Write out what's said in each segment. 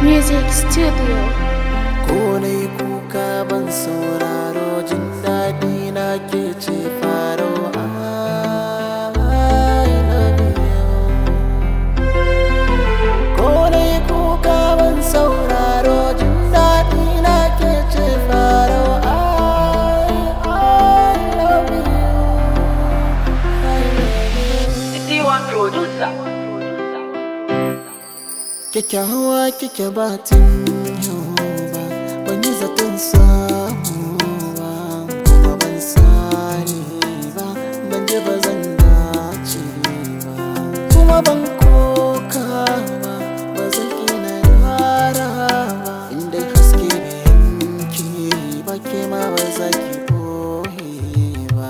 Music Studio. ko na yi kuka ban sauraro jin daɗi na ke ce faro I love you. ko na yi kuka ban sauraro jin daɗi na ke ce faro I, I love you. I love you. D1 producer. kyakkyawa kike batin yau ba ban yi zaton samu ba kuma ban sani ba ban ji ba zan dace ba kuma ban koka ba ba zan ina yara ba inda haske bai yanki ba ke ma ba za ki boye ba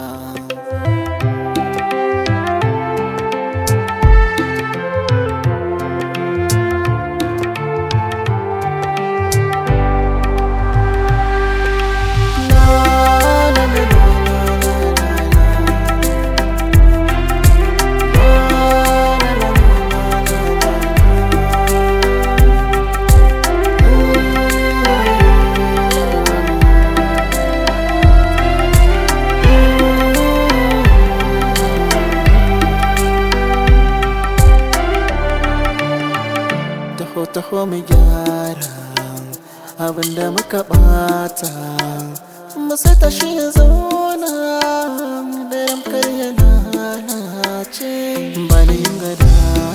taho taho mu gyara abinda muka bata mu ta shi ya zauna da ramkar ya lalace ba ni yin gada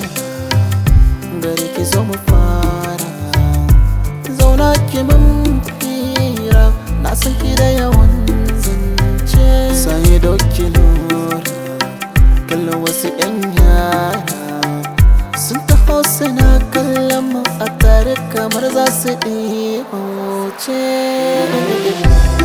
gari ki zo mu fara zauna ki mun fira na san ki da yawan zance sai doki lura kallon wasu yan yara sun taho suna kallon mu a tare kamar za su ɗi wuce